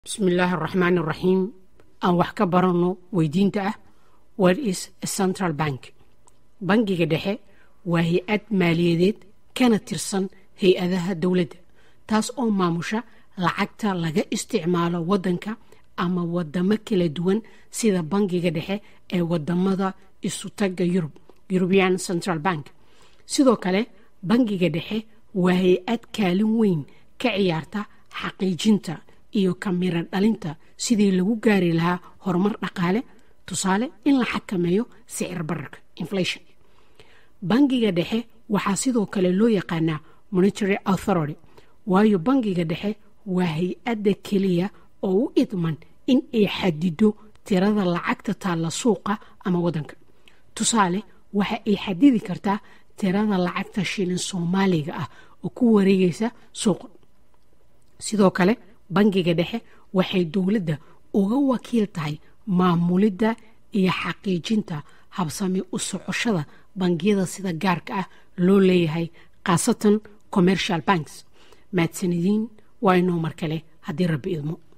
bismillaahi araxmaan araxiim aan wax ka baranno weydiinta ah what is a central bank bangiga dhexe waa hay-ad maaliyadeed kana tirsan hay-adaha dowladda taas oo maamusha lacagta laga isticmaalo waddanka ama wadamo kala duwan sida bangiga dhexe ee wadamada isutaga yurub european central bank sidoo kale bangiga dhexe waa hay-ad kaalin weyn ka ciyaarta xaqiijinta iyo kamira dhalinta sidii lagu gaari lahaa horumar dhaqaale tusaale in la xakameeyo sicir bararka inflation bangiga dhexe waxaa sidoo kale loo yaqaanaa monitary authority waayo bangiga dhexe waa hay-adda keliya oo u idman in ay xadido tirada lacagta taalla suuqa ama waddanka tusaale waxa ay xadidi kartaa tirada lacagta shilin soomaaliga ah oo ku wareegaysa suuqa sidoo kale bangiga dhexe waxay dowladda uga wakiil tahay maamulidda iyo xaqiijinta habsami u socoshada bangiyada sida gaarka ah loo leeyahay khaasatan commercial banks mahadsanediin waa inoo mar kale haddii rabbi idmo